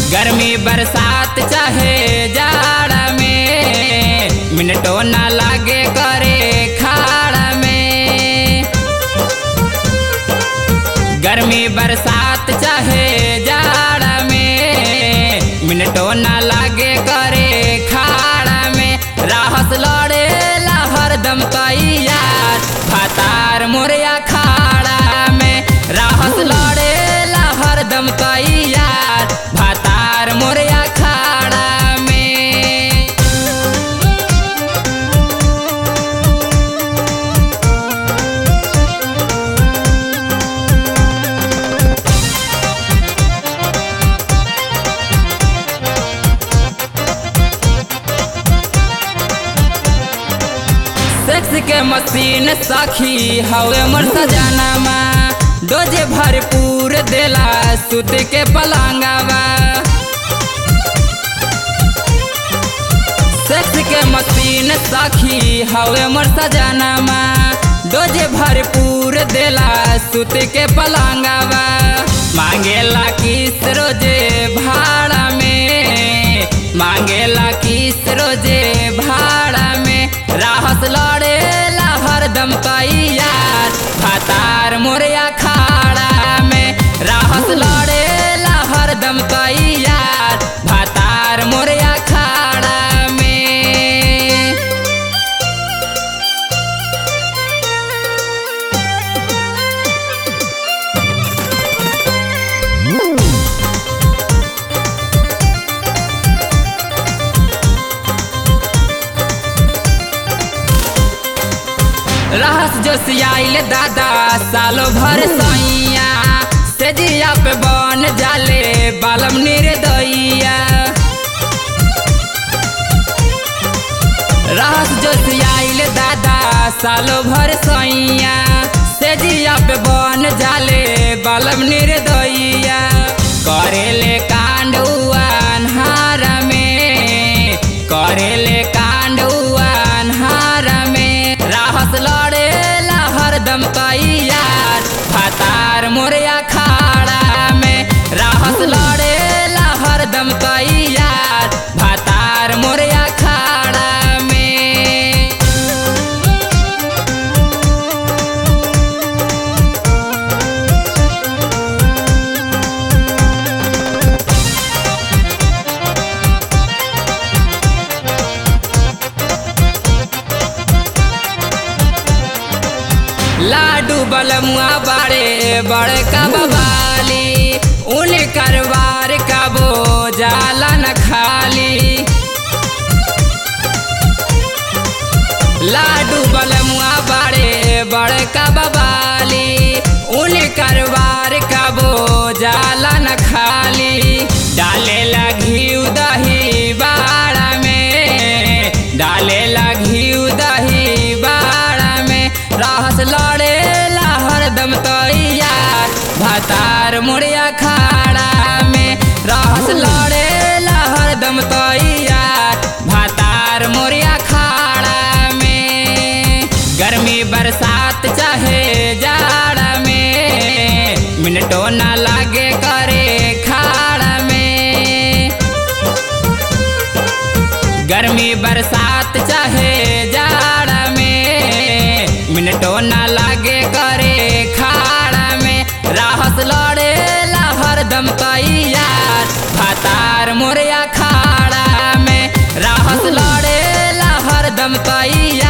गर्मी बरसात चाहे जाड़ा में मिनटो ना लागे करे खाड़ा में गर्मी बरसात चाहे जाड़ा में मिनटो ना लागे करे खाड़ा में राहत लड़े हरदम तैयार भातार मोरिया खाड़ा में राहत लड़े हरदम तैयार भातार मोरिया खाड़ा में सेक्स के मशीन सखी हवे मोर सजानामा डोजे भरपूर देला सुत के पलंगवा सेक्स के मशीन सखी हवे मोर सजानामा डोजे भरपूर देला सुत के पलंगवा मांगेला किस रोजे भाड़ा में मांगेला किस रोजे भाड़ा में राहत लड़े हरदम तैयार भातार मोरिया खाड़ा में राहत लड़े हरदम तैयार भातार मोरिया खाड़ा में रहस जो सियाइल दादा सालो भर सैया से जिया पे बन जाले बालम निर्दइया रहस जो सियाइल दादा सालो भर सैया से जिया पे बन जाले बालम निर्दइया करेले कांड अन्हार में करेले कांड अन्हार में राहत लड़े हरदम तैयार भातार मोरिया खाड़ा में राहत लड़े हरदम तैयार भातार मोरिया खाड़ा में लाडू बलमुआ बाड़े बड़का बबाली उन करवार का बो जाला न खाली लाडू बलमुआ बाड़े बड़का बबाली उन करवार का बो जाला न खाली डाले लगी दही बाड़ा में डाले लगी दही बाड़ा में राहत लड़े हरदम तैयार भातार मुड़िया खाड़ा में राहत लड़े हरदम तैयार भातार मुड़िया खाड़ा में गर्मी बरसात चाहे जाड़ा में मिनटो ना लागे करे खाड़ा में गर्मी बरसात चाहे जाड़ा में मिनटो ना लागे करे खाड़ा में राहत लड़े हरदम तैयार भातार मोरिया खाड़ा में राहत लड़े हरदम तैयार